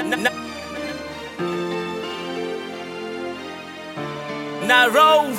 na, na roll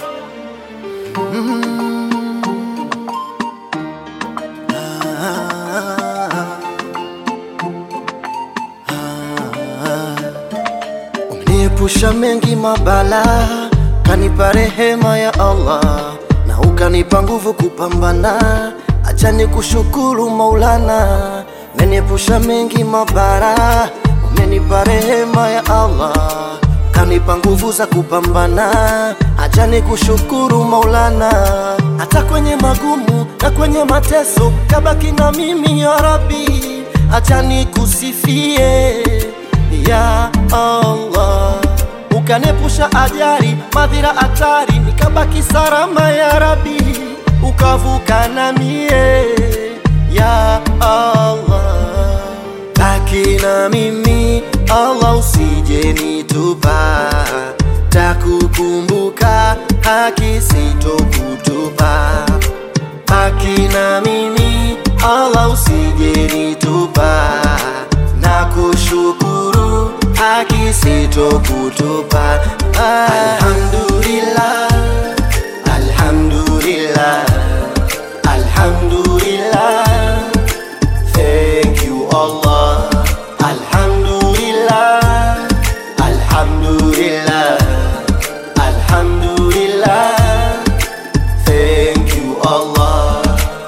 Umeniepusha mengi mabala, kanipa rehema ya Allah na ukanipa nguvu kupambana. Acha nikushukuru Maulana, umeniepusha mengi mabara, umenipa rehema ya Allah kanipa nguvu za kupambana. Acha nikushukuru Maulana, hata kwenye magumu na kwenye mateso kabaki na mimi ya Rabbi, acha nikusifie ya Allah, ukanepusha ajali, madhira, hatari, nikabaki salama ya Rabbi, ukavuka na mie ya Allah, baki na mimi Allah, usije nitupa, takukumbuka haki sitokutupa, baki na mimi Allah, usije nitupa na kushukuru haki sitokutupa. Alhamdulillah, alhamdulillah, alhamdulillah. Thank you Allah. Alhamdulillah, alhamdulillah, alhamdulillah. Thank you Allah.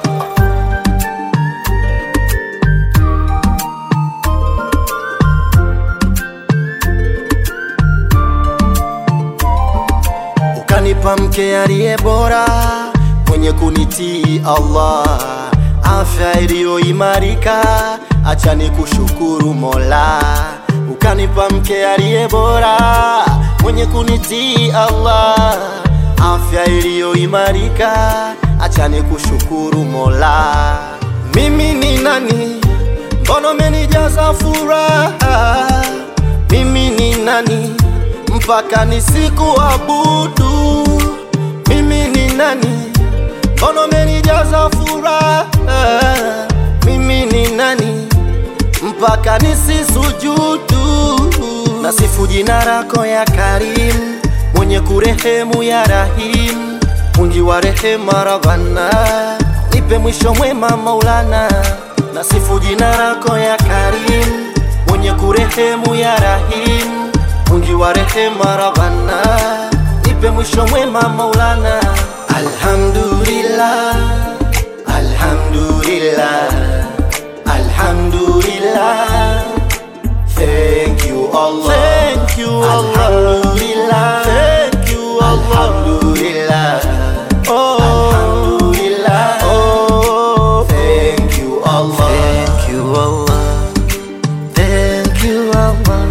ukanipa mke aliye bora mwenye kunitii Allah, afya iliyoimarika, acha nikushukuru Mola. Ukanipa mke aliye bora mwenye kunitii Allah, afya iliyoimarika, acha nikushukuru Mola. Mimi ni nani? Mbona umenijaza furaha? Mimi ni nani? mpaka nisikuabudu. Mimi ni nani? Mbona umenijaza furaha? Mimi ni nani? mpaka nisisujudu. Nasifu jina lako ya Karim, mwenye kurehemu ya Rahim, mwingi wa rehema Rabbana, nipe mwisho mwema Maulana. Nasifu jina lako ya Karim, mwenye kurehemu ya Rahim mwingi wa rehema Rabbana, nipe mwisho mwema Maulana. Alhamdulillah, alhamdulillah, alhamdulillah. Thank you Allah, thank you Allah, alhamdulillah, thank you Allah, alhamdulillah, oh, alhamdulillah, oh, thank you Allah, thank you Allah, thank you Allah.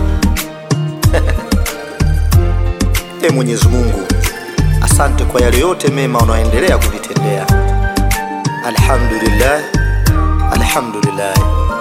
E Mwenyezi Mungu, asante kwa yale yote mema unaoendelea kuvitendea. Alhamdulillah, alhamdulillah.